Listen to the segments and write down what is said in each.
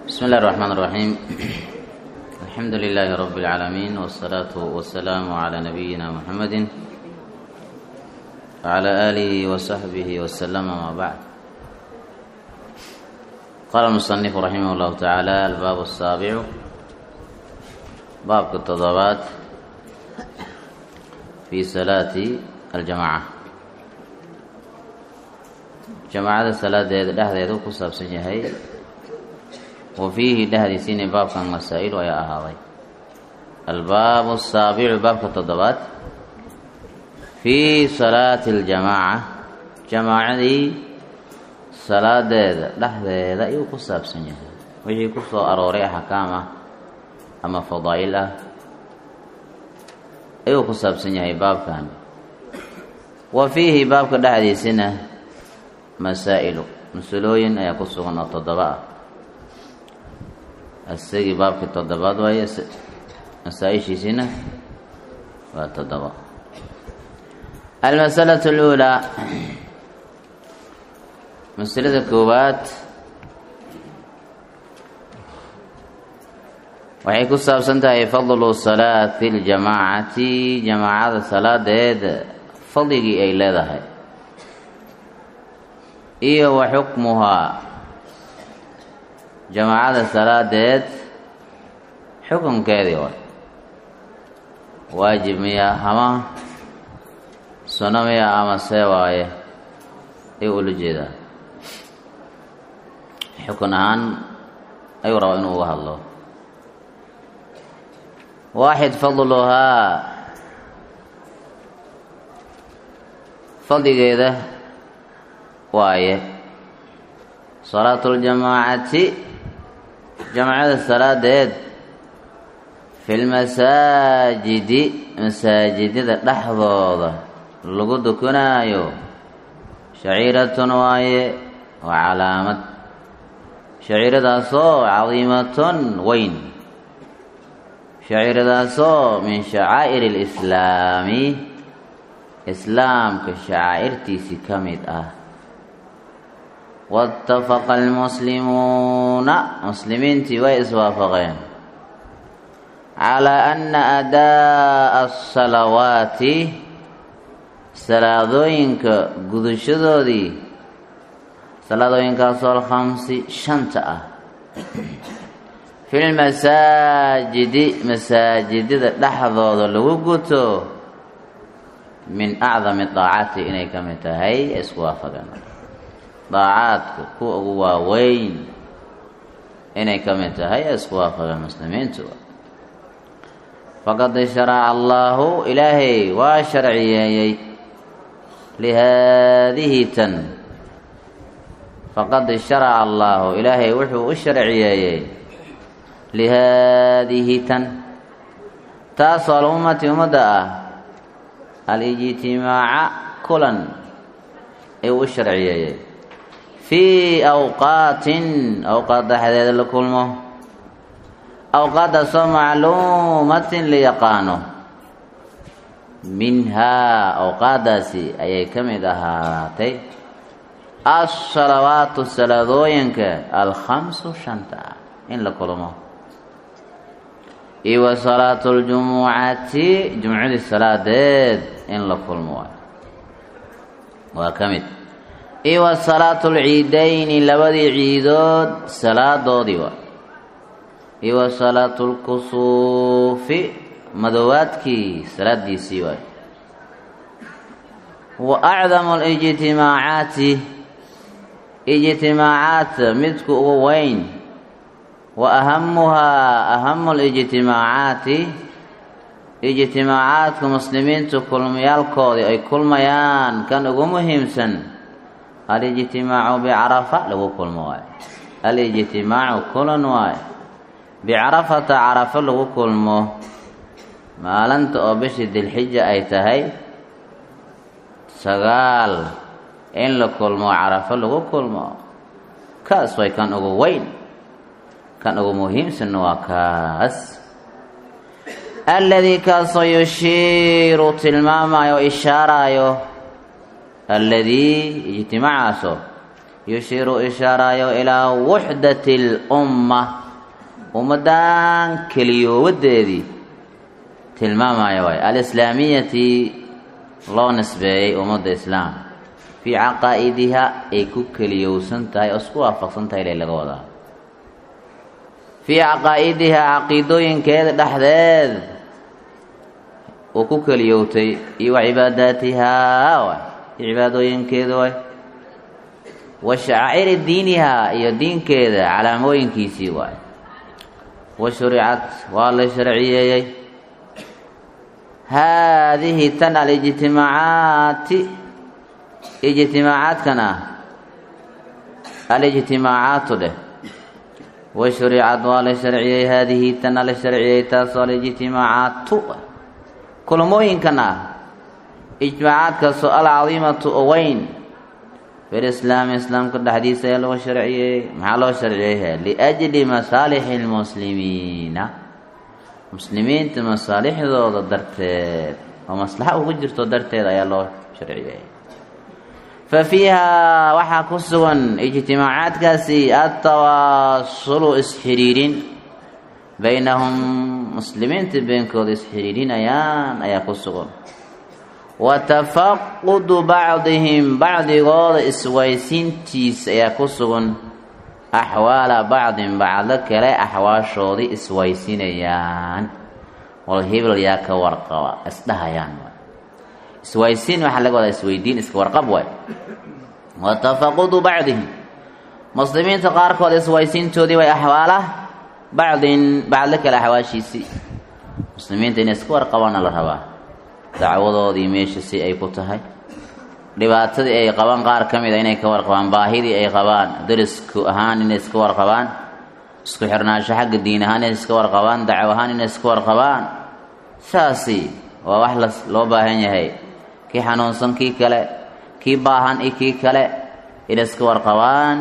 بسم الله الرحمن الرحيم الحمد لله رب العالمين والصلاة والسلام على نبينا محمد وعلى آله وصحبه وسلم ما بعد قال المصنف رحمه الله تعالى الباب السابع باب التضابات في صلاة الجماعة jamaacada salaadeeda dhexdeedu ku saabsan yahay wa fiihi dhexdiisiina baabkan masaa-il ayaa ahaaday albaabu asaabicu baabka toddobaad fii salaati aljamaaca jamaacadii salaadeeda dhexdeeda ayuu ku saabsan yahay wixii ku soo arooray axkaam ah ama fadaa'il ah ayuu ku saabsan yahay baabkan wa fiihi baabka dhexdiisina masaa'ilu masalooyin ayaa ku sugan oo toddoba ah isagii baabkii toddobaad waaye masaa-ishiisina waa toddoba almasalatu aluulaa masalada koowaad waxay ku saabsan tahay fadlu salaati ljamaacati jamaacada salaadeeda fadligii ay leedahay iyo wa xukmuhaa jamaacada salaadeed xukunkeedii way waajib miya ama suno miya ama see waaye ayuu ula jeedaa xukun ahaan ayuu rabaa inuu uga hadlo waaxid fadluhaa fadligeeda waaye salaatu ljamaacati jamacada salaadeed fi lmasaajidi masaajidada dhexdooda lagu dukanaayo shaciiratun waaye waa calaamad shaciiradaasoo cadiimatun weyn shaciiradaasoo min shacaa'ir alislaami islaamka shacaa'irtiisii ka mid ah waatafaqa almuslimuuna muslimiintii way iswaafaqeen calaa anna adaa'a asalawaati salaadooyinka gudashadoodii salaadooyinkaasoo alkhamsi shanta ah fi lmasaajidi masaajidada dhexdooda lagu guto min acdami daacati inay ka mid tahay isku waafaqeen daacaadka kuwa ugu waaweyn inay ka mid tahay ee isku waafaqeen muslimiintu faqad sharaca allaahu ilaahay waa sharciyeeyey lihaadihi tan faqad sharaca allaahu ilaahay wuxuu u sharciyeeyey lihaadihi tan taasoo alummati ummadda ah alijtimaaca kulan ayuu u sharciyeeyey fii awqaatin awqaad dhexdeeda la kulmo awqaadaasoo macluumatin la yaqaano minhaa awqaadaasi ayay ka mid ahaatay asalawaatu salaadooyinka alkhamsu shanta ah in la kulmo iyo wa salaatu ljumucati jumcadii salaadeed in la kulmo waay waa ka mid iyo wa salaatu lciidayni labadii ciidood salaadoodii waa iyo wa salaatu lkusuufi madoowaadkii salaadiisii waay wa acdamu lijtimaacaati ijtimaacaat midku ugu weyn wa ahamuhaa ahamu lijtimaacaati ijtimaacaadka muslimiintu kulmayaalkoodii ay kulmayaan kan ugu muhiimsan alijtimaacu bicarafa lagu kulmo waayo alijtimaacu kulan waayo bicarafata carafo lagu kulmo maalinta oo bishii dilxija ay tahay sagaal in la kulmo carafo lagu kulmo kaas way kan ugu weyn kan ugu muhiimsanna waa kaas alladii kaasoo yushiiru tilmaamayo o ishaaraayo alladii ijtimaacaasoo yushiiru ishaarayo ilaa wuxdati lumma ummaddan keliyoowadeedii tilmaamaya waay alislaamiyati loo nisbeeyey ummadda islaam fii caqaa'idiha ay ku keliyowsan tahay oo isku waafaqsan tahay ilay laga wadaa fii caqaa'idiha caqiidooyinkeeda dhexdeed uu ku keliyowtay iyo wa cibaadaatihaa waay iyo cibaadooyinkeeda waay wa shacaa'iri diinihaa iyo diinkeeda calaamooyinkiisii waay wa shuricat waa la sharciyeeyey haadihi tan alijtimaacaati ijtimaacaadkan ah alijtimaacaatu dheh wa shuricad waa la sharciyey haadihi tan la sharciyey taasoo alijtimaacaatu kulmooyinkan ah ijtimaacaadkaasoo alcadiimatu oo weyn filislaami islaamka dhexdiisa ayaa loo sharciyey maxaa loo sharciyey liajli masaalixi lmuslimiina muslimiinta masaalixdooda darteed oo maslaxa ugu jirto darteed ayaa loo sharciyey fa fiiha waxaa ku sugan ijtimaacaadkaasi atawaasulu isxiriirin baynahum muslimiinta beenkooda isxiriirinayaan ayaa ku sugan wa tafaqudu bacdihim bacdigooda iswaysiintiisa ayaa ku sugan axwaala bacdin bacdo kale axwaashoodii iswaysinayaan wal hebel yaa ka warqaba isdhahayaan iswaysiin waxaa laga wadaa isweydiin iska warqab waay wa tafaqudu bacdihim muslimiinta qaarkood iswaysiintoodii way axwaala bacdin bacdo kale axwaashiisii muslimiinta inay iska warqabaana la rabaa dacwadoodii meesha si ay ku tahay dhibaatadii ay qabaan qaar ka mid a inay ka warqabaan baahidii ay qabaan darisku ahaan inay iska warqabaan isku xirnaansho xagga diin ahaan inay iska warqabaan dacwo ahaan inay iska warqabaan saasi waa wax la loo baahan yahay kii xanuunsan kii kale kii baahan iyo kii kale inay iska warqabaan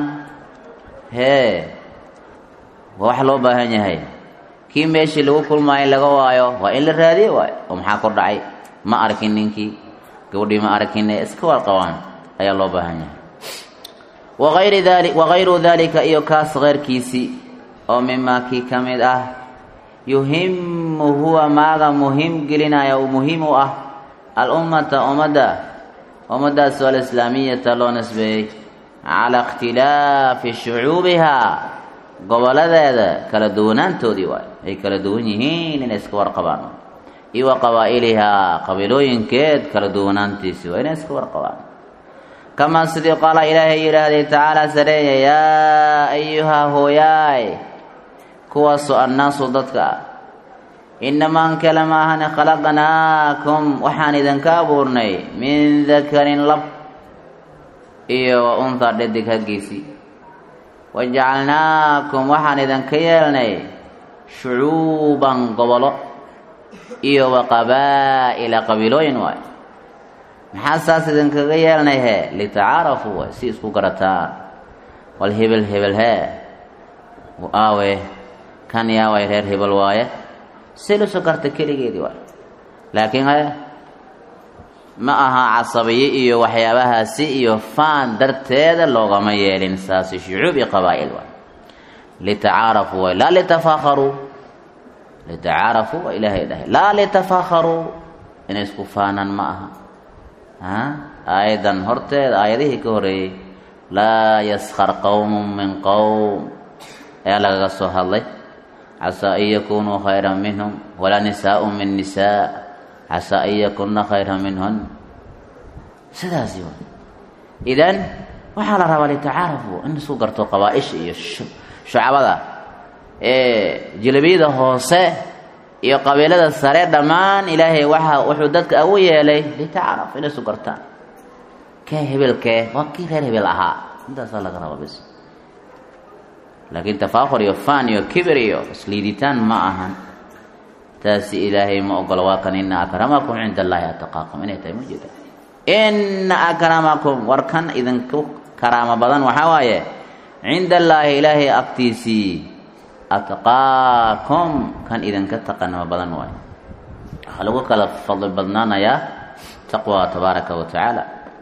hee waa wax loo baahan yahay kii meeshii lagu kulmaayo laga waayo waa in la raadiyo waayo oo maxaa kor dhacay ma arkin ninkii gabadhii ma arkine iska warqabaan ayaa loo baahan yahay waayri dali wakayru dalika iyo kaas keyrkiisii oo mimaa kii ka mid ah yuhimu huwa maaga muhiim gelinaya uu muhiim u ah alummata ummadda ummaddaasoo alislaamiyata loo nisbeeyey calaa ikhtilaafi shucuubihaa goboladeeda kala duwanaantoodii waay ay kala duwan yihiin inay iska warqabaan iyo wa qabaa'ilihaa qabiilooyinkeed kala duwanaantiisii waa inay iska warqabaan kamaa sidii qaala ilaahay yidhaahday tacaala sareeya yaa ayuhaa hooyaay kuwaasoo annaasu dadka ah inamaan kale maahane khalaqnaakum waxaan idinka abuurnay min dakarin lab iyo wa unhaa dhadig haggiisii wajacalnaakum waxaan idinka yeelnay shucuuban gobolo iyo wa qabaa'ila qabiilooyin waay maxaa saas idinkaga yeelnay hee litacaarafuu waay si isku garataan wal hebel hebel hee aawe kan yaa waay reer hebel waaye si luso garta keligeedii waay laakiin he ma aha casabiye iyo waxyaabahaasi iyo faan darteeda loogama yeelin saasi shucuub iyo qabaa'il waay litacaarafuu waay laa litafakharuu litacaarafuu waa ilaahay dhahay laa litafakharuu inay isku faanaan ma aha a aayadan horteeda aayadihii ka horeeyey laa yaskar qowmun min qowm ayaa lagaga soo hadlay casaa an yakunuu khayra minhum walaa nisaau min nisaa casaa an yakuna khayra minhun sidaasi wa idan waxaa la rabaa litacaarafuu in isku garto qabaa-isha iyo shucabada jilabiyada hoose iyo qabiilada sare dhammaan ilaahay waxa wuxuu dadka ugu yeelay litacaaraf inay isu gartaan kee hebelkee waa kii reer hebel ahaa intaasaa laga rabaa bis laakiin tafaakur iyo fan iyo kibir iyo isliiditaan ma ahan taasi ilaahay ma ogolo waa kan ina akramakum cinda allaahi ataqaakum inay tahay ma jeeda ina akramakum war kan idinku karaamo badan waxaa waaye cinda allaahi ilaahay agtiisii atqaakum kan idinka taqanimo badan waayo waxaa lagu kala fadli badnaanayaa taqwa tabaaraka wa tacaala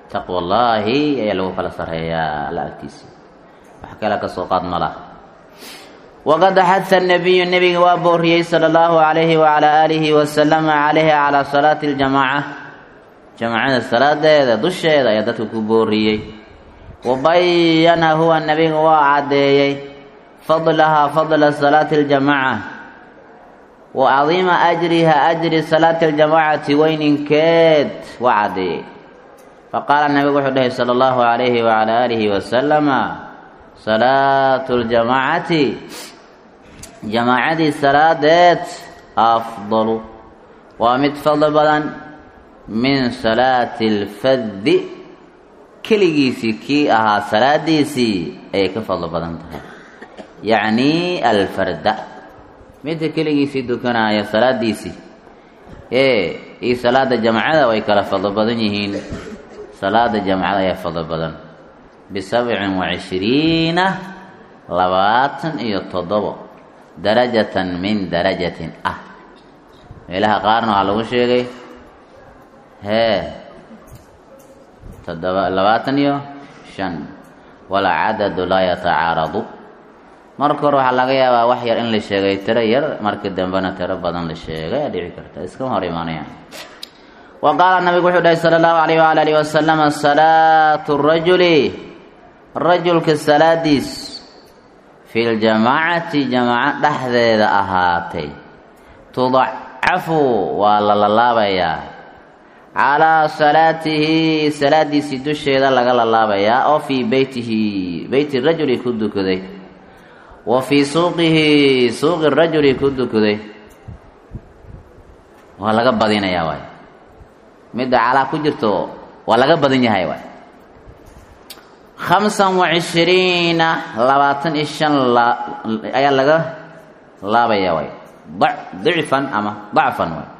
taqwa allaahi ayaa lagu kala sarreeyaa alla agtiisa wax kale ka soo qaad ma lah waqad xaha nabiyu nebiga waa booriyey sala allahu calayhi wacalaa aalihi wasalama calayhi calaa salaati aljamaaca jamaacada salaadeeda dusheeda ayaa dadka ku booriyey wa bayana huwa nebiga waa caddeeyey fadlahaa fadla salaati aljamaaca wa cadiima ajriha ajri salaati aljamaacati weyninkeed waa caddeeyey faqaala nabigu wuxuu dhahay sala allahu calayhi wacalaa aalihi wasalama salaatu ljamaacati jamaacadii salaadeed afdalu waa mid fadli badan min salaati alfaddi keligiisii kii ahaa salaadiisii ayay ka fadli badan tahay yacni alfarda midka keligiisii dukanaya salaadiisii ee iyo salaada jamacada way kala fadli badan yihiin salaada jamacada ayaa fadli badan bisabcin wa cishriina labaatan iyo toddobo darajatan min darajatin ah meelaha qaarna waxaa lagu sheegay hee toddoba labaatan iyo shan walcadadu laa yatacaaradu marka hore waxaa laga yaabaa wax yar in la sheegay tiro yar markii dambena tiro badan la sheegay aa dhici karta iskama hor imaanayaan wa qaala nabigu wuxuu dhahay sala allahu alayh waala alihi wasalama salaatu rajuli rajulka salaadiis fi ljamaacati jamaaco dhexdeeda ahaatay tudacafu waa la lalaabayaa calaa salaatihi salaadiisii dusheeda laga lalaabayaa oo fii beytihi beyti rajuli ku dukaday wa fii suuqihi suuqi rajuli ku dukaday waa laga badinayaa waay midda calaa ku jirto waa laga badan yahay waay khamsan wa cishriina labaatan iyo shan ayaa laga laabaya waay dicfan ama dacfan waay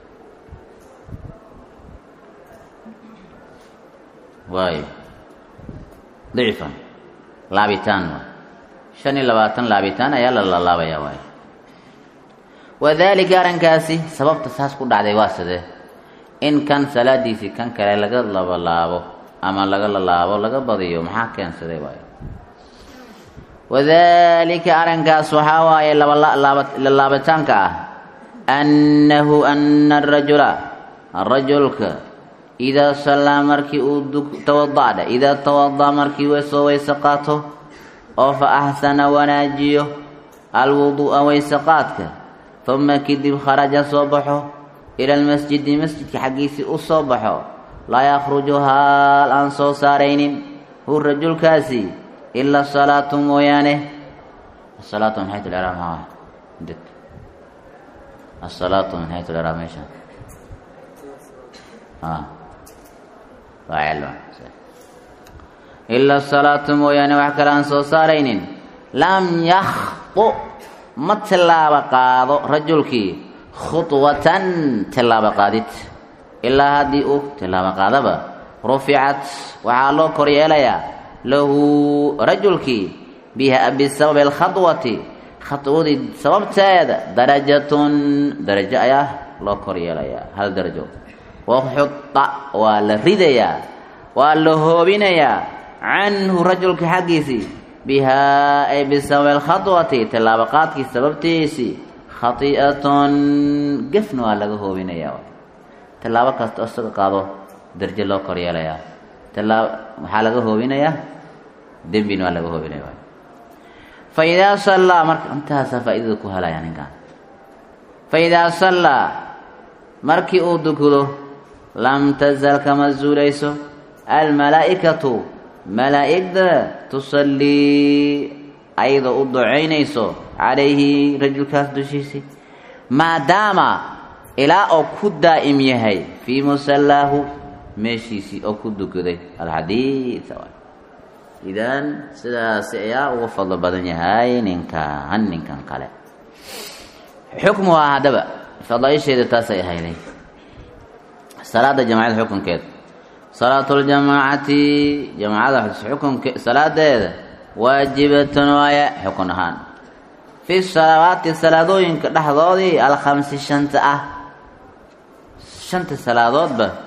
waay dicfan laabitaan waay shan iyo labaatan laabitaan ayaa la lalaabaya waay wadalika arrinkaasi sababta saas ku dhacday waa sidee in kan salaadiisii kan kale laga labalaabo ama laga lalaabo laga badiyo maxaa keensaday waayo wadalika arrinkaas waxaa waaye lalaabitaanka ah annahu ana arajula rajulka idaa sallaa markii uu tawada'dha idaa tawada'a markii soo weyse qaato oo fa axsana wanaajiyo alwuduu'a weyse qaadka uma kadib kharaja soo baxo ila almasjidi masjidka xaggiisii u soo baxo laa yakhruju haal aan soo saaraynin hu rajulkaasi ilaa salaatu mooyaane asalaatu min xaytu lcraab maa dad asalaatu min xaytu lcraab meesha ilaa salaatu mooyaane wax kale aan soo saaraynin lam yakhdu ma tillaabo qaado rajulkii khudwatan tillaabo qaadid ilaa haddii uu tillaabo qaadaba ruficat waxaa loo kor yeelayaa lahu rajulkii bisababi alkhadwati khadwadii sababteeda darajatun darajo ayaa loo kor yeelayaa hal darajo waxuda waa la ridayaa waa la hoobinayaa canhu rajulka xaggiisii bihaa ay bisababi alkhadwati tillaabo qaadkii sababtiisii khati'atun gefna waa laga hoobinayaa tillaabo kasta isaga qaado darjo loo kor yeelayaa tilaab waxaa laga hoobinayaa dembina waa laga hoobinaya fa idaa sallaa marka intaasaa faaidada ku helaya ninkan fa idaa sallaa markii uu dukudo lam tazal kama zuulayso almalaa'ikatu malaa'igda tusallii ayadoo u ducaynayso calayhi rajulkaas dushiisii maadaama ilaa oo ku daa'im yahay fii musallaahu meeshiisii oo ku dukaday alxadiid idan sidaasi ayaa ugu fadlo badan yahay ninkan ninkan kale xukmuha haddaba fadaaisheeda taasay ahayday salaada jamacada xukunkeeda salaatuljamaacati jamacada xukunke salaadeeda waajibatun waaya xukun ahaan fi salawaati salaadooyinka dhexdoodii alkhamsi shanta ah shanta salaadoodba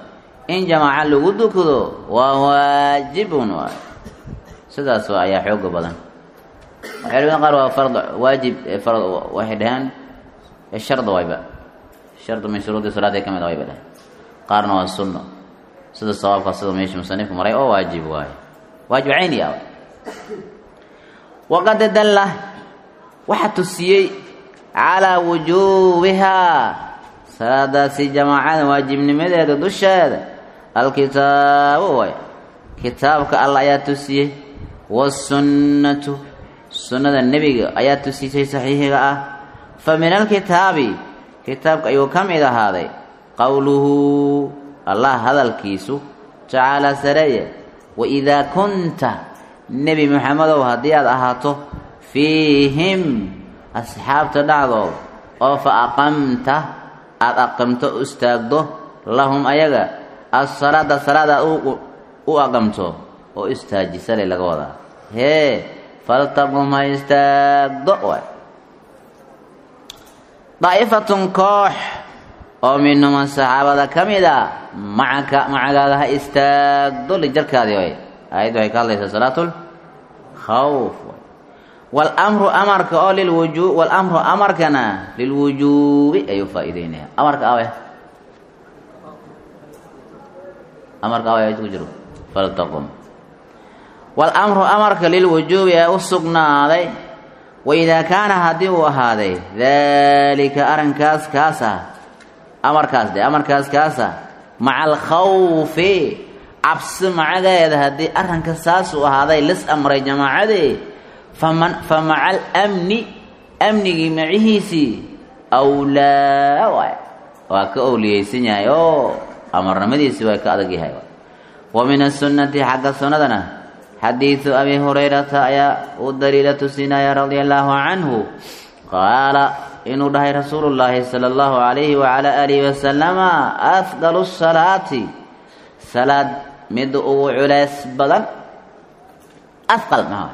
in jamaaca lagu dukado waa waajibun waay sidaas waa ayaa xooga badan culimada qaar waa fard waajib fard waxay dhaheen sharda wayba shardu min shuruudi salaada ka mid wayba dhaheen qaarna waa sunno sida sawaabka sida meesha musanifku maray oo waajib waaye waajib cayni ah waqad dalla waxaa tusiyey calaa wujuubihaa salaadaasi jamaacada waajibnimadeeda dusheeda alkitaabu waay kitaabka alla ayaa tusiyey wasunnatu sunnada nebiga ayaa tusisay saxiixiga ah fa min alkitaabi kitaabka ayuu ka mid ahaaday qowluhu allah hadalkiisu tacaala sareeye waidaa kunta nebi moxamedow haddii aad ahaato fiihim asxaabta dhacdood oo fa aqamta aada aqamto istaagdo lahum ayaga assalaada salaad aad u aqamto oo istaajisale laga wadaa hee faltaqum ha istaagdo waay daa'ifatun koox oo minhuma saxaabada ka mid a macaka macagaaga ha istaagdo lijarkaadii way aayaddu waxay ka hadlaysaa salaatul khawf walamru amarka oo lilwuju walamru amarkana lilwujuubi ayuu faa'iideynaya amarka awe amarka awe ku jiro faltaqum walamru amarka lilwujuubi ee u sugnaaday waidaa kaana haddii uu ahaaday daalika arrinkaas kaas ah amarkaas de amarkaas kaasa maca alkhawfi cabsi macageeda haddii arrinka saasuu ahaaday lis amray jamaacadee faman fa maca alamni amnigii macihiisii awlaa waay waa ka owliyeysan yahay oo amarnimadiisii waa ka adag yahay wa min asunnati xagga sunnadana xadiidu abi hurayrata ayaa uu daliila tusinaya radia allaahu canhu qaala inuu dhahay rasuulu llaahi sala allahu calayhi wacalaa aalihi wasalama afdalu salaati salaad mid ugu culeys badan afqal maha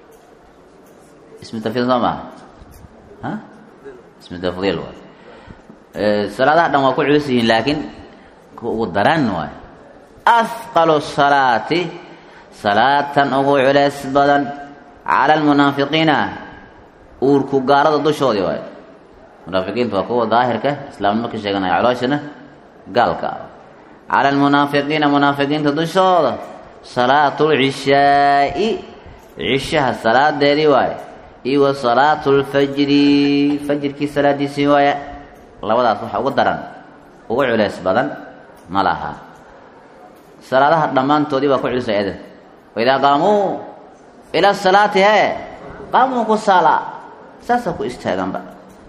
ismi tafdiil soo maha ha ismi tafdiil waay salaadaha dhan waa ku culus yihiin laakiin kuwa ugu daran waay afqalu salaati salaatan ugu culeys badan cala almunaafiqiina uurku gaalada dushoodii waay munaafiqiinta waa kuwa daahirka islaamnimo ka sheeganaya calooshana gaalka ah cala almunaafiqiina munaafiqiinta dushooda salaatu lcishaa'i cishaha salaadeedii waaye iyo wa salaatu lfajri fajirkii salaadiisii waaye labadaas waxa ugu daran ugu culeys badan ma laha salaadaha dhammaantoodii waa ku culisay edan waidaa qaamuu ila salaati hee qaamuu ku saala saasaa ku istaaganba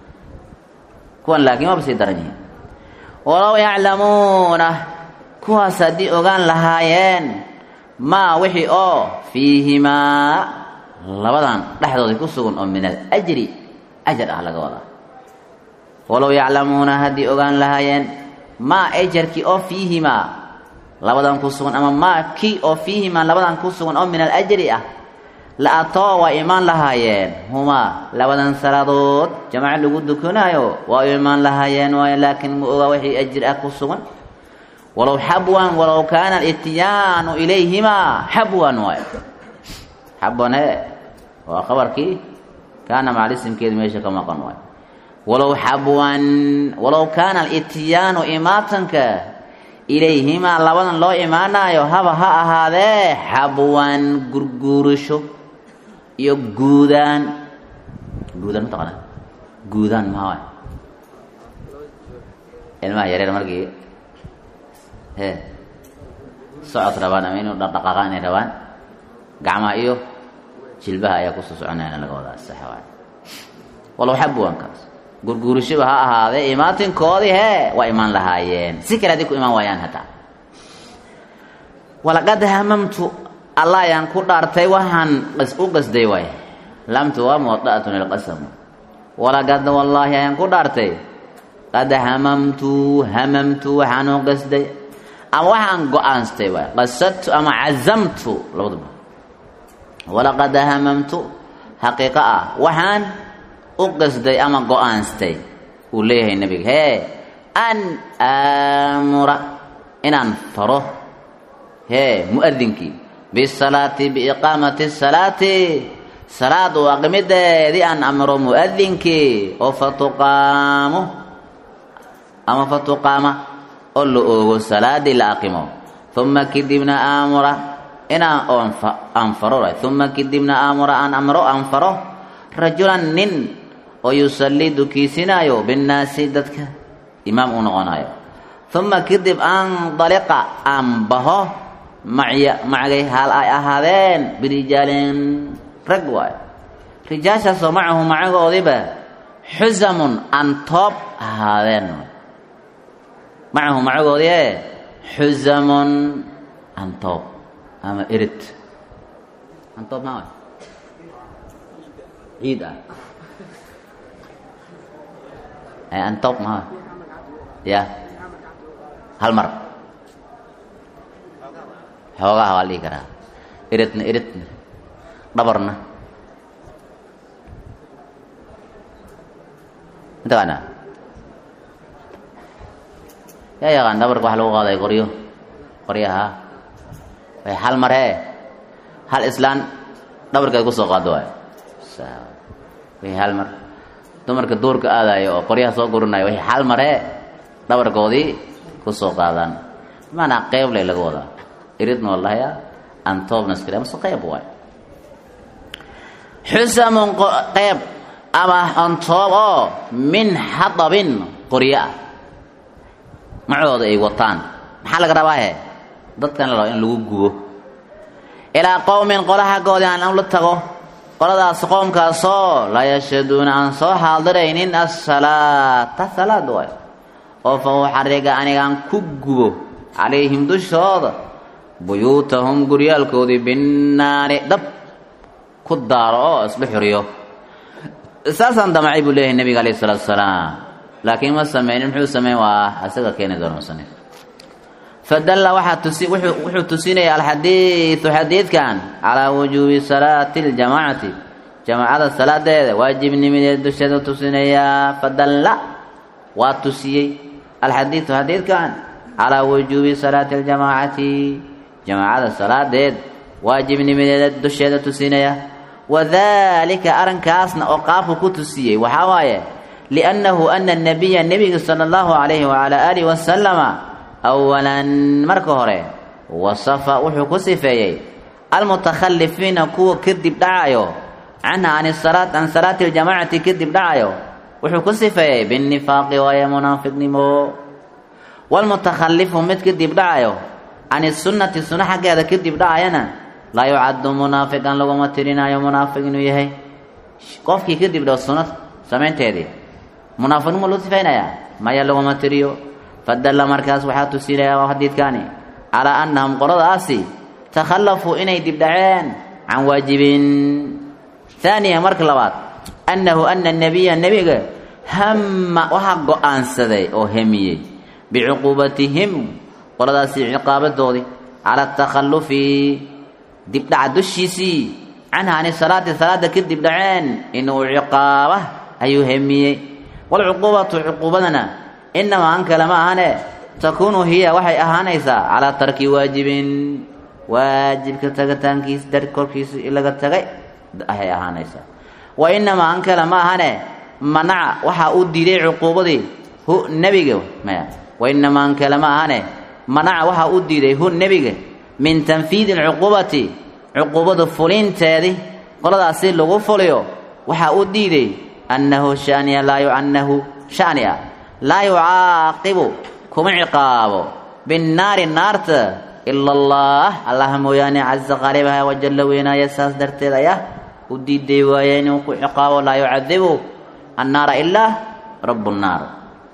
kuwan laakiin waaba sii daran yihiin walow yaclamuuna kuwaas haddii ogaan lahaayeen maa wixii oo fiihimaa labadan dhexdooda ku sugan oo min alajri ajar ah laga wadaa walow yaclamuuna haddii ogaan lahaayeen maa ajarkii oo fiihimaa labadan ku sugan ama maa kii oo fiihimaa labadan ku sugan oo min alajri ah la atoo waa imaan lahaayeen humaa labadan salaadood jamaco lagu dukanaayo waa u imaan lahaayeen waayo laakiin ma ogaa wixii ajir ah ku sugan walow xabwan walow kaana alityaanu ilayhimaa xabwan waayo xabwan e waa khabarkii kaana macalisimkeedu meesha ka maqan waayo walow xabwan walow kaana alityaanu imaatanka ilayhimaa labadan loo imaanaayo haba ha ahaadee xabwan gurguurasho iyo guudaan guudaan mataqaana guudaan maxaa waay ilmaha yareer markii he socod rabaan ama inuu dhaqdhaqaaqaan inay rabaan gacmaha iyo jilbaha ayaa kusoo soconayana laga wadaa sax waay walow xabwankaas gurguurashaba ha ahaadee imaatinkoodii hee waa imaan lahaayeen si kale haddii ku imaan waayaan hataa walaqad hamamtu allah ayaan ku dhaartay waxaan u qasday waay lamtu waa muwada'atun ilqasam walaqad wallaahi ayaan ku dhaartay qad hamamtu hamamtu waxaan u qasday ama waxaan go-aanstay waay qasadtu ama cazamtu labaduba walaqad hamamtu xaqiiqo ah waxaan u qasday ama go-aanstay uu leeyahay nebiga hee an aamura inaan faro hee mu'adinkii bisalaati biiqaamati salaati salaad u aqimideedii aan amro mu'adinkii oo fatuqaamo ama fatuqaama oo la oogo salaadii la aqimo uma kadibna aamura inaan oon aan faro uma kadibna aamura aan amro aan faro rajulan nin oo yusallii dukiisinaayo binnaasi dadka imaam uu noqonayo uma kadib andaliqa aan baho macya macgay haal ay ahaadeen birijaalin rag waayo rijaashaasoo macahu macagoodiba xusamun aan toob ahaadeen macahu macagoodii e xusamun antoob ama erid antoob maa ciid ah antoob maa ya hal mar xoogaha waa la dhihi karaa eridna eridna dhabarna mataqaanaa yaa yaqaan dhabarka waxa lagu qaaday qoryo qoryaha way hal mar hee hal islaan dhabarkeed kusoo qaado waayo way hal mar dumarka duurka aadayo oo qoryaha soo gurinayo way hal mar hee dhabarkoodii kusoo qaadaan maanaa qeyb lay laga wadaa iridna wallahya antoobna iskale amase qeyb waayo xusamun qeyb ama antoob oo min xadabin qoryo ah macooda ay wataan maxaa laga rabaa he dadkan la raba in lagu gubo ilaa qowmin qola xaggoodii aan la tago qoladaas qoomkaasoo laa yashhaduuna aan soo xaadiraynin asalaata salaad waayo oo fa uxariga anigaan ku gubo calayhim dushooda buyuutahum guryaalkoodii binnaari dab ku daaro oo isla xuriyo saasaan damacay buu leeyahay nebiga alayh isalaatu salaam laakiin ma sameynin muxuu sameyn waa isaga keeni doona musanif fadalla waxaa tusi wuxuu tusinaya alxadiidu xadiidkan calaa wujuubi salaati اljamaacati jamaacada salaadeeda waajibnimadeed dusheeda tusinayaa fadalla waa tusiyey alxadiidu xadiidkan calaa wujuubi salaati اljamaacati jamaacada salaadeed waajibnimadeeda dusheeda tusinaya wadalika arrinkaasna oo qaabku ku tusiyey waxaa waaye liannahu ana nabiya nebiga sala allahu calayhi wacalaa aalihi wasalama awalan marka hore wasafa wuxuu ku sifeeyey almutakhalifiina kuwa kadib dhacayo canha an salaat can salaati ljamaacati kadib dhacayo wuxuu ku sifeeyey binnifaaqi waaye munaafiqnimo walmutakhalifu mid kadib dhacayo can sunnati sunno xaggeeda kadib dhacayana laa yucaddu munaafiqan laguma tirinaayo munaafiq inuu yahay qofkii kadib dhow sunnad samaynteedii munaafiqnimo loo sifaynayaa maya laguma tiriyo fadalla markaas waxaa tusinaya xadiidkaani calaa annahum qoladaasi takhallafuu inay dibdhaceen can waajibin haaniya marka labaad annahu ana nebiya nebiga hamma waxaa go-aansaday oo hemiyey bicuquubatihim qoladaasi ciqaabadoodii cala atakhallufi dibdhaca dushiisii canha ani salaati salaada ka dibdhaceen inuu ciqaaba ayuu hemiyey walcuquubatu cuquubadana inamaa an kale ma ahane takuunu hiya waxay ahaanaysaa calaa tarki waajibin waajibka tagataankiis dar korkiisa laga tagay ayay ahaanaysaa wa inamaa an kale ma ahane manaca waxaa u diiday cuquubadii hu nebiga maya wa inamaa an kale ma ahane manaca waxaa u diiday hu nebiga min tanfiidi alcuquubati cuquubada fulinteedii qoladaasi lagu fuliyo waxaa u diiday annahu shaniya laa yuannahu shani a laa yucaaqibu kuma ciqaabo binnaari naarta ila allah allaha mooyaane casa qaalibaha wajalla weynaaya saas darteed ayaa u diiday waaye inuu ku ciqaabo laa yucadibu annaara ilaa rabu nnaar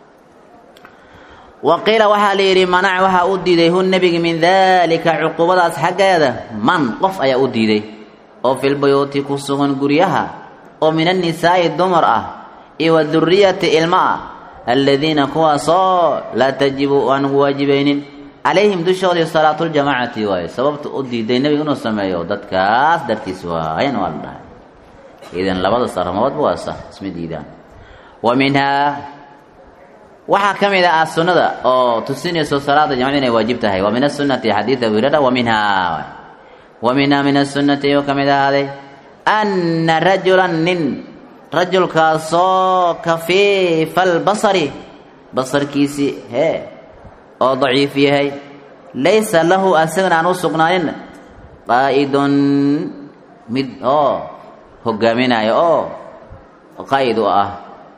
wa qiila waxaa la yidhi manac waxaa u diiday hu nebiga min daalika cuquubadaas xaggeeda man qof ayaa u diiday oo filbayuuti ku sugan guryaha oo min annisaa'i dumar ah iyo wa duriyati ilma ah aladiina kuwaasoo laa tajibu aan ugu waajibaynin calayhim dushoodii salaatuljamaacati waaye sababta u diiday nebiga inuu sameeyo dadkaas dartiis waayan waa la dhahay idan labadaas arrimoodba waa sa isma diidaan wa minhaa waxaa ka mid ah sunnada oo tusinayso salaada jamcada inay waajib tahay wa min asunati xadiid abu hurayra wa minhaa wa minhaa min asunati ayuu ka mid ahaaday anna rajulan nin rajulkaasoo kafiifa albasari basarkiisii hee oo daciif yahay laysa lahu asagana aan u sugnaanin qaa'idun mid oo hogaaminayo oo qaa'id u ah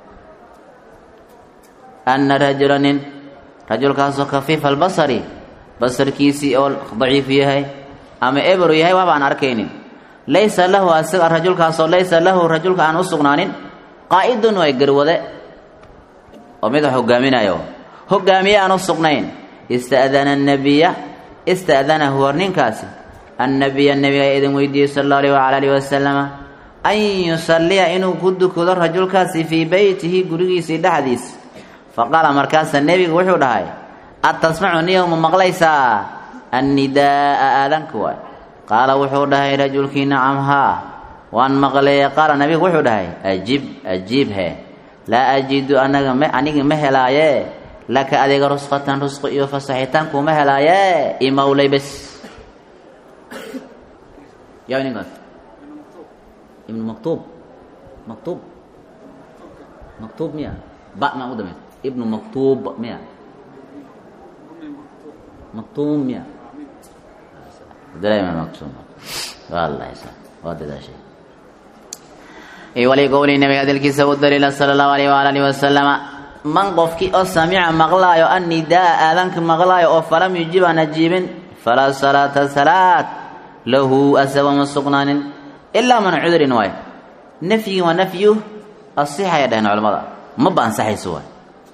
anna rajula nin rajulkaasoo kafiifa albasari basarkiisii oo daciif yahay ama eberu yahay waabaan arkaynin laysa lahu asaga rajulkaasoo laysa lahu rajulka aan u sugnaanin qaa'idun way garwade oo mid hogaaminayo hogaamiye aan u sugnayn ista'dana annabiya ista'danahu hor ninkaasi annabiya nebiga idin weydiiyey sala allahu alayh wala alihi wasalama an yusalliya inuu ku dukado rajulkaasi fii beytihi gurigiisii dhexdiis faqaala markaasa nebigu wuxuu dhahay atasmacu niyow ma maqlaysaa annidaa'a aadanka waay qaala wuxuu dhahay rajulkii nacam haa waan maqleeye qaala nebigu wuxuu dhahay ajib ajiib he laa ajidu anaga m anigi ma helaaye laka adiga rusqatan rusqi iyo fasaxitaankuuma helaaye imowlay bes yaa ninkaas ibnu maktuub maktuub maktuub miya ba ma u damay ibnu maktuub miya maktuum miya dareema maktuum wallahi waa dadaashay wali qowli nabiga hadalkiisa u daliila sala allahu alayh waala alihi wasalama man qofkii oo samica maqlaayo annidaa aadanka maqlaayo oo falam yujib aan ajiibin falaa salaata salaad lahu asagoo ma sugnaanin ilaa man cudurin waay nafyigii waa nafyu asixaya dhaheen culamada maba ansaxayso waay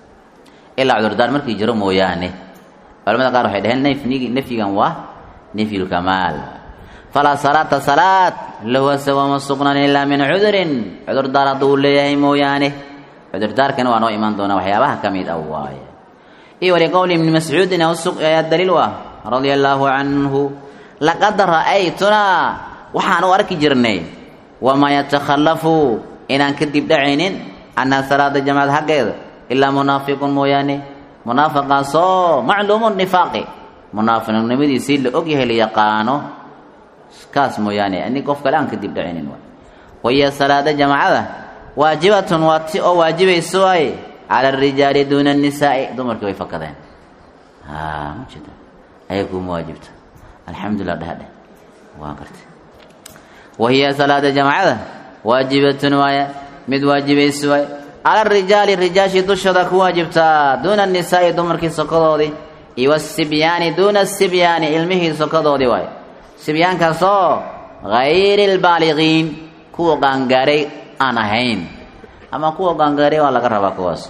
ilaa cudurdaar markii jiro mooyaane culamada qaar waxay dhaheen nafyigi nafyigan waa nafyulkamaal falaa salaata salaad lahu asagoo ma sugnaanin ilaa min cudurin cudurdaar hadduu leeyahay mooyaane cudurdaarkana waa noo imaan doonaa waxyaabaha ka mid ah waaye iyo wali qowli ibni mascuudin ayaa daliil u ah radia allaahu canhu laqad ra'aytunaa waxaan u arki jirnay wamaa yatakhallafu inaan kadib dhacaynin canhaa salaada jamacad xaggeeda ilaa munaafiqun mooyaane munaafiqaasoo macluumu nifaaqi munaafiqnimadiisii la ogyahay la yaqaano kaas mooyaane ani qof kale aan kadib dhacaynin waay wahiya salaada jamacada waajibatun waa ti oo waajibayso waaye cala arijaali duuna annisaa'i dumarkii way fakadeen ma jeeda ayaguuma waajibta alxamdulilah dhehadheh waa gartay wahiya salaada jamacada waajibatun waaye mid waajibayso waaye cala arijaali rijaashii dushooda ku waajibtaa duuna annisaa'i dumarkii sokadoodii iyo wasibyaani duuna asibyaani ilmihii sokadoodii waaye sibyaankaasoo hayri lbaaliqiin kuwa qaangaaray aan ahayn ama kuwa qaangaaray waa laga rabaa kuwaasi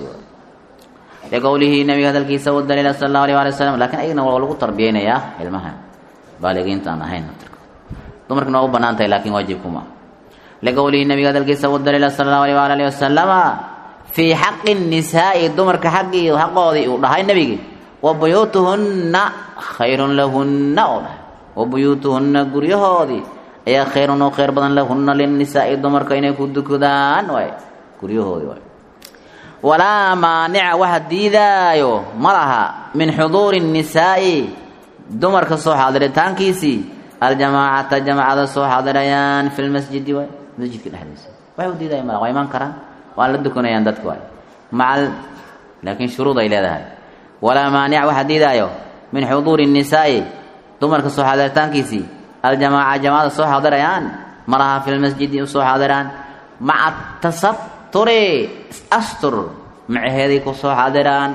liqowlihi nabiga hadalkiisa u daliila sala allahu alay waali wasalam lakiin ayagna waa lagu tarbiyeynayaa ilmaha baaligiinta aan ahayn dumarkana waa u banaan tahay lakin waajibkuma liqowlihi nabiga hadalkiisa u daliila sala allahu alay waali alihi wasalama fii xaqi nisaa'i dumarka xaggii xaqoodii uu dhahay nebigi wa buyuutuhunna khayrun lahunna oo dhahay wa buyuutuhunna guryahoodii ayaa khayrun oo khayr badan lahunna linnisaa'i dumarka inay ku dukadaan waay guryahoodii waay walaa maanica waxa diidaayo ma laha min xuduuri nnisaa'i dumarka soo xaadiritaankiisii aljamaacata jamacada soo xaadirayaan fi lmasjidi waay masjidka dhexdiisa waxa u diidaayo malaha waa imaan karaan waan la dukanayaan dadka waay macal laakiin shuruud ay leedahay walaa maanica waxa diidaayo min xuduuri nnisaa'i dumarka soo xaadiritaankiisii aljamaaca jamaacada soo xaadirayaan ma laha fi lmasjidi u soo xaadiraan maca tasaturi astur macaheeday ku soo xaadiraan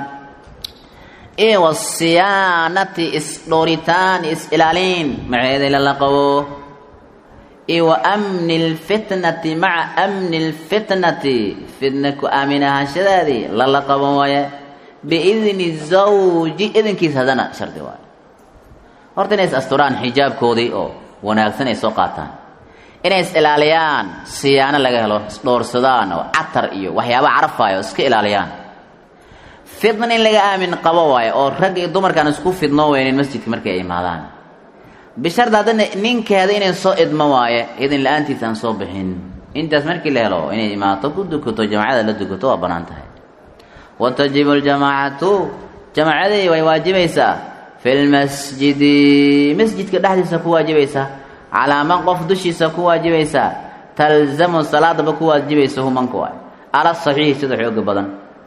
iyo wasiyaanati isdhooritaan is-ilaaliin macaheeday lala qabo iyo wa amni lfitnati maca amni lfitnati fitna ku aamin ahaanshadeedii lala qabo waaye biidni zawji idinkiis haddana shardi waayo horta inay is asturaan xijaabkoodii oo wanaagsan ay soo qaataan inay is ilaaliyaan siyaano laga helo isdhoorsadaan oo catar iyo waxyaaba carafaayo iska ilaaliyaan fitna in laga aamin qabo waayo oo rag iyo dumarkaan isku fidnoo weynin masjidka markay ay imaadaan bisharda haddana ninkeeda inay soo idmo waaye idin la-aantiisa aan soo bixin intaas markii la helo inay imaato ku dukato jamacada la dukato waa bannaan tahay watajibu ljamaacatu jamacadii way waajibaysaa fi lmasjidi masjidka dhexdiisa ku waajibaysaa calaa man qof dushiisa ku waajibaysaa talzamu salaadaba ku waajibaysa humanka waay ala saxiixi sida xooga badan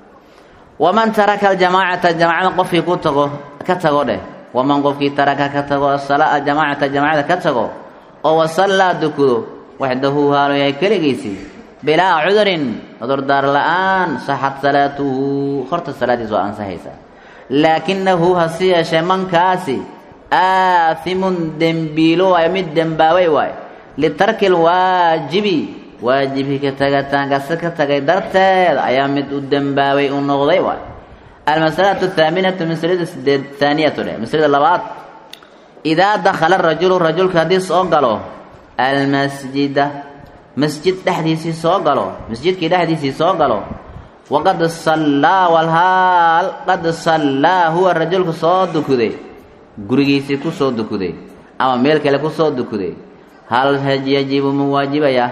waman taraka aljamaacata jamacada qofkii ku tago ka tago dheh waman qofkii taraka ka tago asalaa jamaacata jamacada ka tago oo wasallaa dukudo waxdahu haalo yahay keligiisii bilaa cudurin cudurdaar la-aan saxad salaatuhu horta salaadiis waa ansaxaysaa laakinahu hase yeeshee mankaasi aathimun dembiilo waayo mid dembaabay waayo litarki lwaajibi waajibkii ka tagataankaasi ka tagay darteed ayaa mid u dembaabay u noqday waay almasalatu athaaminatu maslada sideed haaniyatu dheh maslada labaad idaa dakhala rajulu rajulka haddii soo galo almasjida masjid dhexdiisii soo galo masjidkii dhexdiisii soo galo waqad sallaa walhaal qad sallaa huwa rajulka soo dukuday gurigiisii ku soo dukuday ama meel kale ku soo dukuday hal yajibu ma waajibaya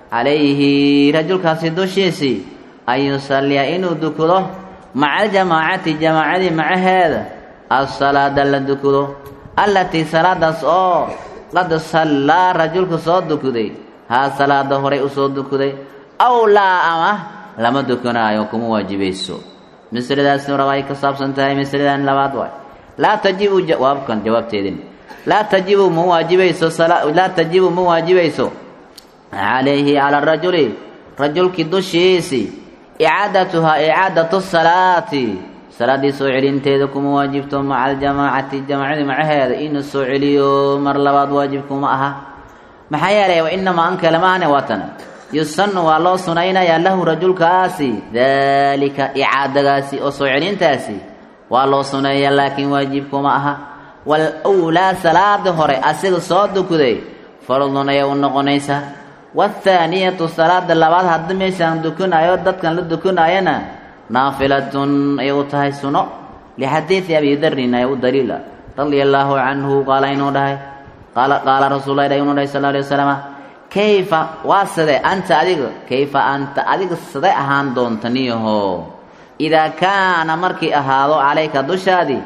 calayhi rajulkaasi dushiisii an yusalliya inuu dukudo maca aljamaacati jamaacadii macaheeda asalaada la dukudo allatii salaadaas oo qad sallaa rajulka soo dukuday haa salaada horay usoo dukuday aw laa ama lama dukanaayo kuma waajibayso masaladaasna raba ay ka saabsan tahay masaladan labaad waay laa tajibu jawaabkan jawaabteedin laa tajibu ma waajibayso laa tajibu ma waajibayso calayhi cala rajuli rajulkii dushiisii icaadatuhaa icaadatu salaati salaaddii soo celinteeda kuma waajibto maca aljamaacati jamaacadii macaheeda inuu soo celiyo mar labaad waajibkuma aha maxaa yeelay wa inamaa an kale maahne waatana yusanu waa loo sunaynayaa lahu rajulkaasi daalika icaadagaasi oo soo celintaasi waa loo suneeya laakiin waajibkuma aha wal wlaa salaada hore asiga soo dukuday fardun ayay u noqonaysaa wathaaniyatu salaada labaad haddi meeshaan dukanaayo dadkan la dukanayana naafilatun ayay u tahay suno lixadiidi abi darin ay u daliila radia allaahu canhu qaala inuu dhahay qaala qaala rasuul lah inuu dhahay sal alay wasalama kayfa waa sidee anta adiga kayfa anta adiga sidee ahaan doonta niyaho idaa kaana markii ahaado calayka dushaadii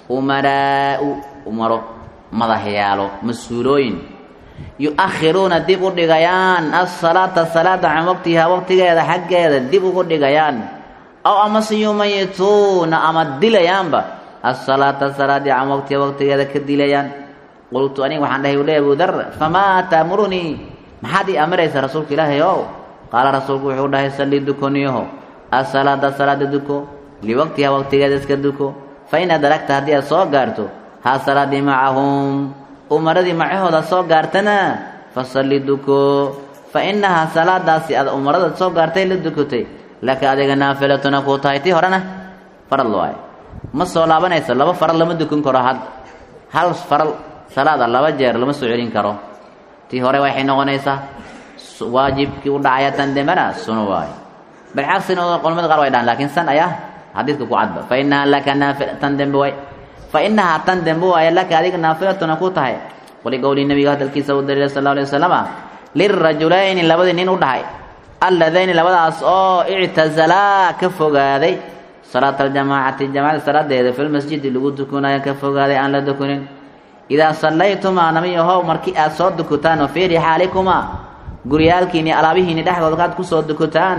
umaraau umaro madaxyaalo mas-uulooyin yu-akhiruuna dib u dhigayaan asalaata salaada can waqtihaa waqtigeeda xaggeeda dib ugu dhigayaan aw amase yumayituuna ama dilayaanba asalaata salaadii can waqtiha waqtigeeda ka dilayaan qultu aniga waxaan dhahay ule abu dar famaa taamurunii maxaad ii amaraysa rasuulka ilaahay ow qaala rasuulku wuxuu dhahay salli dukoniyaho asalaada salaada duko liwaqtihaa waqtigeeda iska duko fa in adragta haddii aad soo gaarto haa salaadii macahum umaradii macahooda soo gaartana fasalli duko fa innahaa salaadaasi aad umarada soo gaartay la dukotay laka adiga naafilatuna kuu tahay tii horena farad waaye ma soo laabanayso laba faral lama dukan karo had hal faral salaada laba jeer lama soo celin karo tii hore waxay noqonaysaa waajibkii u dhacaya tan dembena suno waaye balcagsina culamada qaar way dhahan lakiin san ayaa xadiidka ku cadba fa inahaa laka naafi tan dembe way fa inahaa tan dembe waaye laka adiga naafilatuna ku tahay wali qowlii nabiga hadalkiisa u daliila sal alay wasalama lirajulayni labadii nin u dhahay alladayni labadaas oo ictazalaa ka fogaaday salaata aljamaacati jamaacada salaadeeda filmasjidi lagu dukunaayo ka fogaaday aan la dukunin idaa sallaytumaa namiyahow markii aad soo dukutaan oo fii rixaalikumaa guryaalkiini alaabihiini dhexdooda kaad ku soo dukutaan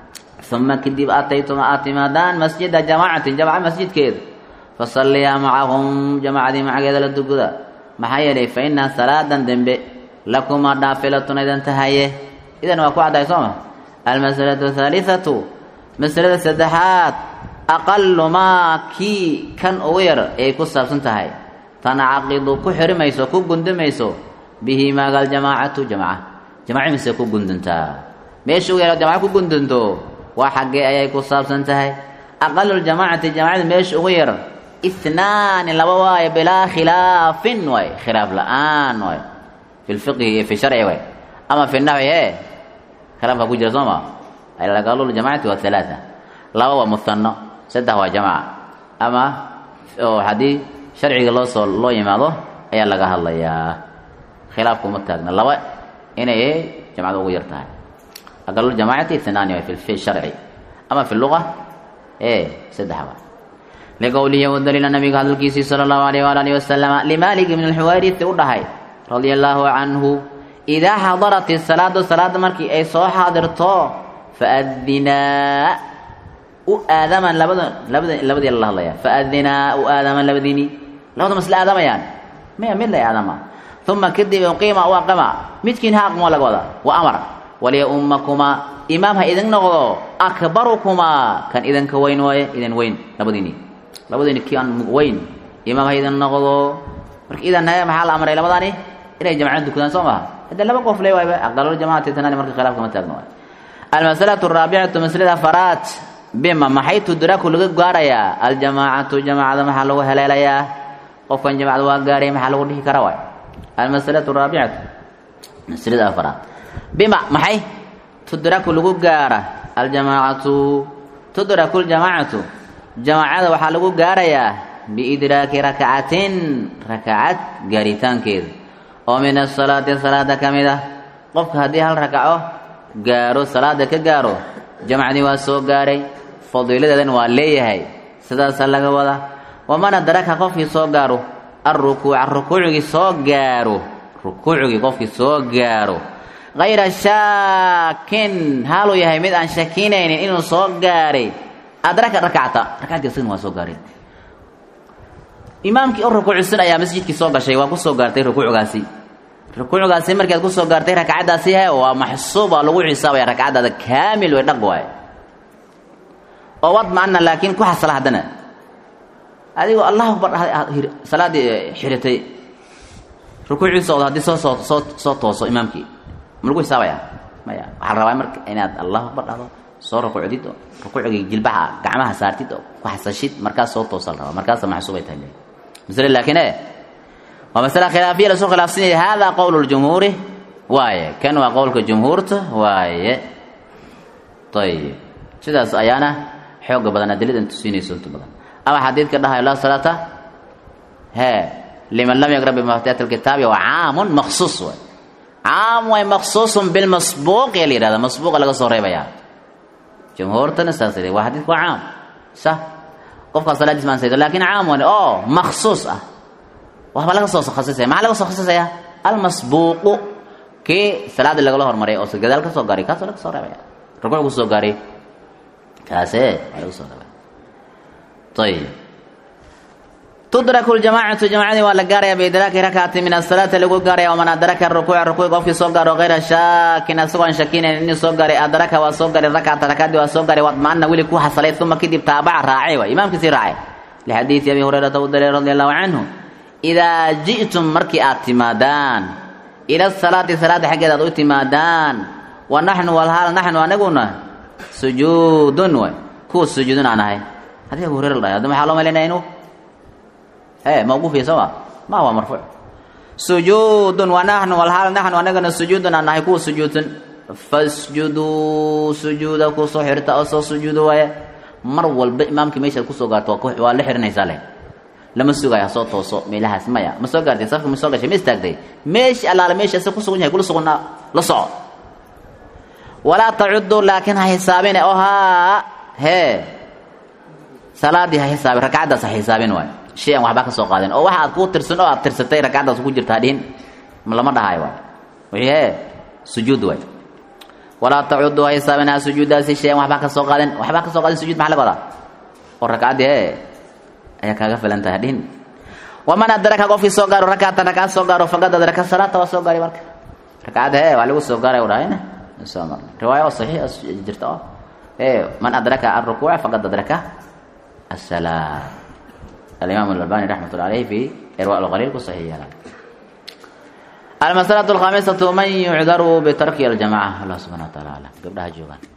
uma kadib ataytuma aad timaadaan masjida jamaacatin jamca masjidkeeda fasalliyaa macahum jamaacadii macageeda la dukuda maxaa yeelay fa inaa salaadan dembe lakumaa dhaafilatun idan tahaye idan waa ku caddahay sooma almasalatu ahaaliatu masalada saddexaad aqalu maa kii kan ugu yar ay ku saabsan tahay tancaqidu ku xirimayso ku gundumayso bihi maaga aljamaacatu jamca jamca mise ku gunduntaa meesha ugu yar jamca ku gundunto waa xaggee ayay ku saabsan tahay aqalu ljamaacati jamacada meesha ugu yar inaani laba waayo bilaa khilaafin waay khilaaf la-aan waay fi lfiqhi iyo fi sharci waay ama fi naxwi e khilaafka ku jira soo ma aqalu ljamacati waa halaata laba waa muhano saddex waa jamca ama oo haddii sharciga loo soo loo yimaado ayaa laga hadlayaa khilaafku ma taagna laba inay jamcada ugu yar tahay aqaluljamacati inaani waay fi sharci ama fi luga ee saddex waa liqowlihi u daliila nabiga hadalkiisii sala allahu alayh waala alihi wasalama limaalik ibn alxuwayrisi u dhahay radia allaahu canhu idaa xadarat isalaadu salaada markii ay soo xaadirto faadinaa u aadamaan labada labada labadii la hadlaya faadinaa u aadamaan labadiini labada masla aadamayaan maya mid lay aadama uma kadib uqiima u aqama midkiin ha aqmo laga wada wa amar waliya ummakumaa imaam ha idin noqdo akbarukumaa kan idinka weyn waaye idin weyn labadiini labadiini kii aan weyn imaam ha idin noqdo marka idan naga maxaa la amray labadaani inay jamcada dukadaan soo maha haddee laba qof le waayba aqalul jamacati tanani marka khilaaf kama taagno waay almasalatu araabicatu maslada faraad bima maxay tudraku laga gaarayaa aljamaacatu jamaacada maxaa lagu heleelayaa qofkan jamacada waa gaaray maxaa lagu dhihi karaa waay almasalatu araabicatu maslada afaraad bima maxay tudraku lagu gaara aljamaacatu tudraku ljamaacatu jamaacada waxaa lagu gaarayaa biidraaki rakacatin rakacad gaaritaankeeda oo min asalaati salaada ka mid ah qofka haddii hal rakaco gaaro salaada ka gaaro jamacdii waa soo gaaray fadiiladeedan waa leeyahay sidaasaa laga wada waman adraka qofkii soo gaaro alrukuuca rukuucgii soo gaaro rukuucgii qofkii soo gaaro hayra shaakin haaluu yahay mid aan shakinaynin inuu soo gaaray adraka rakacta rakacdii isagna waa soo gaaray imaamkii u rukuucsan ayaa masjidkii soo gashay waa ku soo gaartay rukuucgaasi rukuucgaasi markaad ku soo gaartay rakcaddaasi he waa maxsuuba lagu xisaabaya rakcaddaada kaamil way dhaq waaye oo wad maana laakiin ku xasala haddana adigoo allah akbar salaaddii xiritay rukuucii socdo haddii soo soo soo soo tooso imaamkii ma lagu xisaabaya maya waxaa la rabaa marka inaad allah akbar dhahdo soo rukuucdid oo rukuucgii jilbaha gacmaha saartid oo ku xasashid markaas soo toosa la rabaa markaasa maxsuubay tahay masle laakiin e waa masale khilaafiya lasoo khilaafsanaya hada qowl ljumhuuri waaye kan waa qowlka jumhuurta waaye ayib sidaas ayaana xooga badan adilada tusinayso inta badan ama xadiidka dhahayo laa salaata he liman lam yaqra bimaftiyat alkitaabi waa caamun maksuus waay caam way maksuusun bilmasbuuq ee la yihahda masbuuqa laga soo reebayaa jumhuurtana saas waa xadiidku waa caam sa qofkaa salaadiis ma ansaydo lakin caam wan oo maksuus ah waxba laga soo khasisaya maxaa laga soo khasisaya almasbuuqu kii salaada lagala hormaray oo gadaal ka soo gaaray kaasoo laga soo reebaya rukuuc ku soo gaaray kaase waa laga soo reebaya ayib tudraku ljamaacatu jamacadii waa la gaaraya biidraaki rakcati min asalaati lagu gaaraya waman adraka rukuuca rukuuc qofkii soo gaaro hayra shaakin asagoo aan shakinayn inuu soo gaaray adraka waa soo gaaray rakcata rakadii waa soo gaaray wadmaana weli ku xasalay uma kadib taabaca raacay waay imaamkiisii raacay lixadiidi abi hurayrata u dalay radi allahu canhu idaa ji'tum markii aad timaadaan ila salaati salaada xaggeeda aad u timaadaan wa naxnu walhaal naxnu anaguna sujuudun waay kuwa sujuudun aan ahay haddii abu hurayra la dhahay hadda maxaa loo malaynaya inuu he mawquufiya soo ma ma waa marfuuc sujuudun wa naxnu walhaal naxnu anagana sujuudun aan nahay kuwa sujuudsan fasjuduu sujuuda kusoo xirta oo soo sujuudo waaye mar walba imaamkii meeshaad kusoo gaarto waa la xirinaysaa leh lama sugaayo hasoo tooso meelahaas maya ma soo gaartay safka ma soo gashay ma istaagtay meesha allaale meesha asa kusugan yahay kula sugnaa la soco walaa tacudu laakiin ha xisaabine oo haa hee salaadii ha xisaabin rakcaddaas ha xisaabin waay shay aan waxba ka soo qaadin oo waxa aad ku tirsan oo aad tirsatay rakcaddaas ku jirta hadhihin lama dhahayo waay wixii hee sujuud waay walaa tacudu ha xisaabin ha sujuudaasi shay aan waxba ka soo qaadin waxba ka soo qaadin sujuud maxaa laga wadaa oo rakcaddii hee ayaa kaaga filan tahay hadhihin waman adraka qofkii soo gaaro rakcatan rakcad soo gaaro faqad adraka salaata waa soo gaaray marka rakcadda hee waa lagu soo gaaray u dhahayna soo marnay riwaaya oo saxiix jirta oo ee man adraka alrukuuca faqad adraka السلام الإمام الألباني رحمة الله عليه في إرواء الغليل صحيح المسألة الخامسة من يعذر بترك الجماعة الله سبحانه وتعالى قبلها جوغان